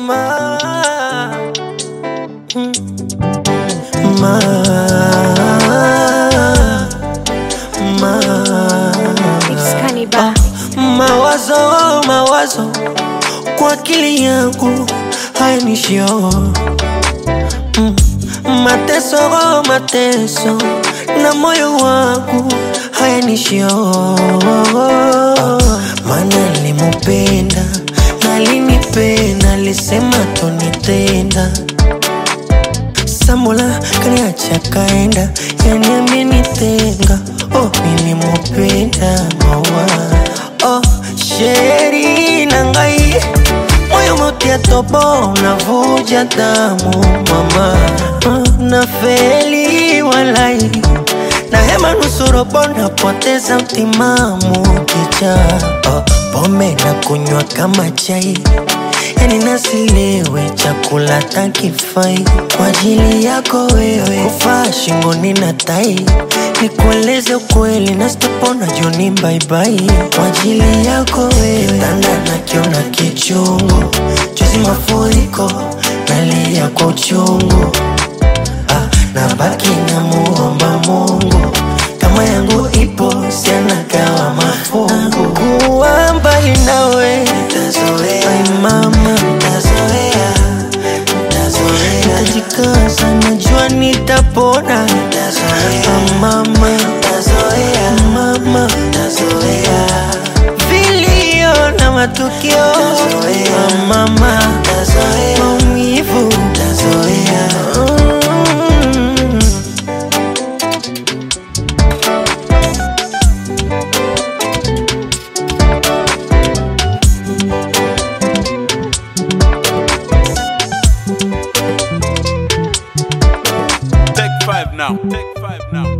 ma, mm, ma, ma. It's Cannibal. Mawazo, mawazo kwa akili yangu hayanishio mm. Mateso, mateso na moyo wangu hayanishio Mana nilimupenda na alinipenda, alisema tonitenda Samula kaniacha kaenda, yani amenitenga. Oh, nilimupenda mawa oh, sheri na ngai moyo motia tobo unavuja damu mama oh, na feli walai na hema nusurobo napoteza utimamu kicha oh, pombe na kunywa kama chai yani nasilewe chakula takifai kwa ajili yako wewe kufaa shingoni na tai nikueleze ukweli na sitopona juni baibai kwa ajili yako wewe kitanda nakiona kichungu juzi mafuriko nalia kwa uchungu ah, na baki na muomba Mungu kama yangu ipo sianagawa mafungu kuwa mbali nawe nitazoea Ai mama nitazoea nitazoea nitajikaza najua nitapona nitazoea Ah, mama nitazoea mama nitazoea vilio na matukio Ah, mama nitazoea maumivu nitazoea mm. Take five now. Take five now.